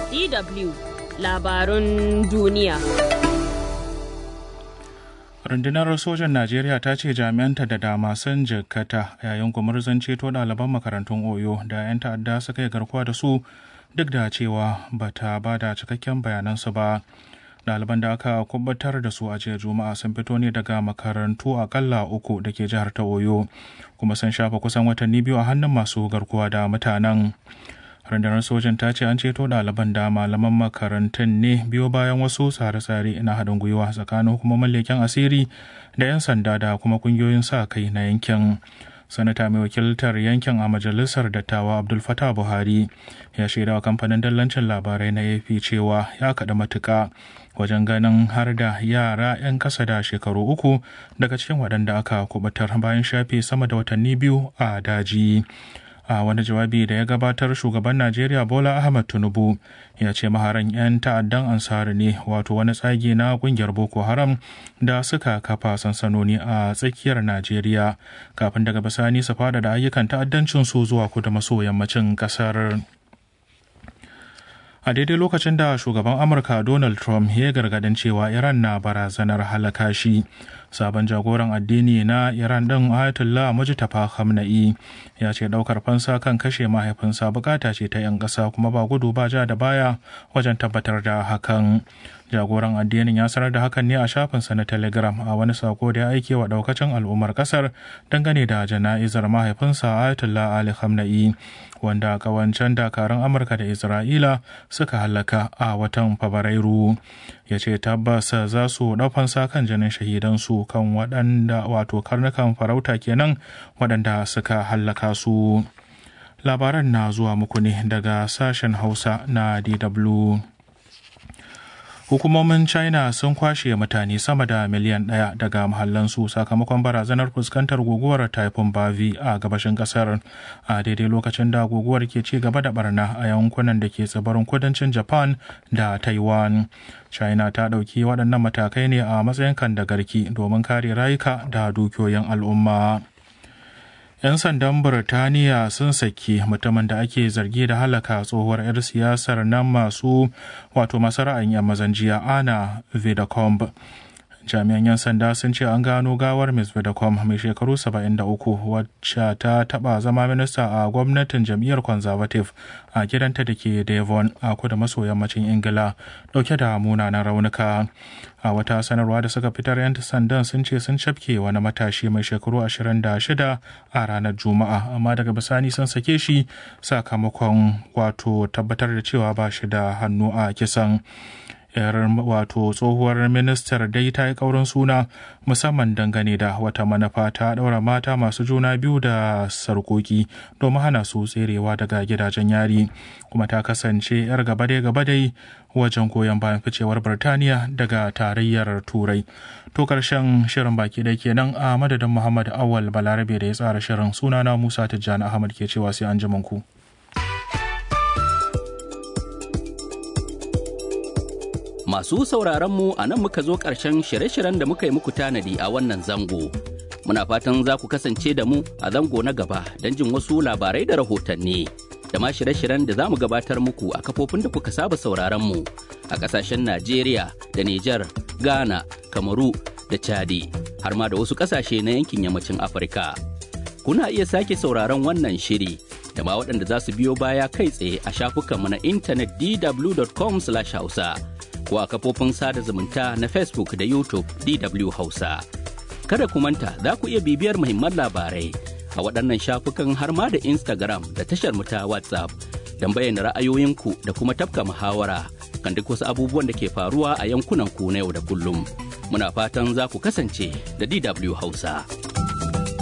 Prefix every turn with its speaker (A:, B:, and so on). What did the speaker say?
A: DW labarun duniya.
B: rundunar sojan najeriya ta ce jami'anta da dama sun jikkata yayin gumurzan ceto ɗaliban makarantun oyo da 'yan ta'adda suka yi garkuwa da su duk da cewa ba ta ba da cikakken bayanansu ba ɗaliban da aka kubatar da su a jiya juma'a sun fito ne daga makarantu akalla uku da ke jihar ta oyo kuma sun shafa kusan watanni biyu a hannun masu garkuwa da mutanen rundunar sojan ta ce an ceto ɗaliban da malaman makarantun ne biyo bayan wasu tsare-tsare na haɗin gwiwa tsakanin hukumomin leken asiri da 'yan sanda da kuma ƙungiyoyin sa kai na yankin sanata mai wakiltar yankin a majalisar dattawa abdul fatah buhari ya shaida wa kamfanin dallancin labarai na ap cewa ya kaɗa matuƙa wajen ganin har da yara 'yan ƙasa da shekaru uku daga cikin waɗanda aka kubutar bayan shafe sama da watanni biyu a daji a wani jawabi da ya gabatar shugaban najeriya bola ahmad tinubu ya ce maharan 'yan ta'addan ansari ne wato wani tsagi na kungiyar boko haram da suka kafa sansanoni a tsakiyar najeriya kafin daga bisani su fada da ayyukan ta'addancin su zuwa kudu maso yammacin kasar a daidai lokacin da shugaban amurka donald trump ya gargadin cewa iran na barazanar halaka shi sabon jagoran addini na iran din ayatollah mujtaba khamenei ya ce daukar fansa kan kashe mahaifinsa bukata ce ta 'yan ƙasa kuma ba gudu ba ja da baya wajen tabbatar da hakan jagoran addinin ya sanar da hakan ne a shafinsa na telegram a wani sako da ya aike wa daukacin al'ummar kasar dangane da jana'izar mahaifinsa ayatollah ali khamenei wanda kawancen dakarun amurka da isra'ila suka halaka a watan fabrairu ya ce tabbas za su ɗaufansa kan jinin shahidansu kan waɗanda wato karnukan farauta kenan waɗanda suka hallaka su labaran na zuwa muku ne daga sashen hausa na dw hukumomin china sun kwashe mutane sama da miliyan ɗaya daga mahallansu sakamakon barazanar fuskantar guguwar typhoon bavi a gabashin kasar a daidai lokacin da guguwar ke ci gaba da barna a yankunan da ke tsibirin kudancin japan da taiwan china ta ɗauki waɗannan matakai ne a matsayin kan da garki domin kare rayuka da dukiyoyin al'umma 'yan sandan Birtaniya sun saki mutumin da ake zargi da halaka tsohuwar 'yar siyasar nan masu wato masu ra'ayin 'yan mazan jiya ana Vidacombe. jami'an 'yan sanda sun ce an gano gawar ms vidacom mai shekaru 73 wacce ta taba zama minista a gwamnatin jam'iyyar conservative a gidanta da ke devon a kudu maso yammacin ingila dauke da munanan raunuka a wata sanarwa da suka fitar 'yan sandan sun ce sun cafke wani matashi mai shekaru 26 a ranar juma'a amma daga bisani sun sake shi sakamakon wato tabbatar da cewa ba shi da hannu a kisan yar wato tsohuwar ministar dai ta yi kaurin suna musamman dangane da wata manufa ta ɗaura mata masu juna biyu da sarkoki domin hana su tserewa daga gidajen yari kuma ta kasance yar gabadai-gabadai wajen goyon bayan ficewar birtaniya daga tarayyar turai to karshen shirin baki da kenan a madadin muhammad awal balarabe da ya tsara shirin sunana musa tijjani ahmad ke cewa sai an ku.
C: Masu sauraronmu a nan muka zo ƙarshen shirye-shiryen da muka yi muku tanadi a wannan zango. Muna fatan za ku kasance da mu a zango na gaba don jin wasu labarai da rahotanni. Da ma shirye-shiryen da za mu gabatar muku a kafofin da kuka saba sauraronmu a ƙasashen Najeriya da Nijar, Ghana, Kamaru da Chadi, har ma da wasu ƙasashe na yankin yammacin Afirka. Kuna iya sake sauraron wannan shiri da ma waɗanda za su biyo baya kai tsaye a shafukanmu na intanet dw.com/hausa. ko a kafofin sada zumunta na Facebook da YouTube DW Hausa. Kada ku manta za ku iya bibiyar muhimman labarai a waɗannan shafukan har ma da Instagram da tashar mu ta WhatsApp don bayyana ra'ayoyinku da kuma tafka muhawara kan duk wasu abubuwan da ke faruwa a yankunan ku na yau da kullum. Muna fatan za ku kasance da DW Hausa.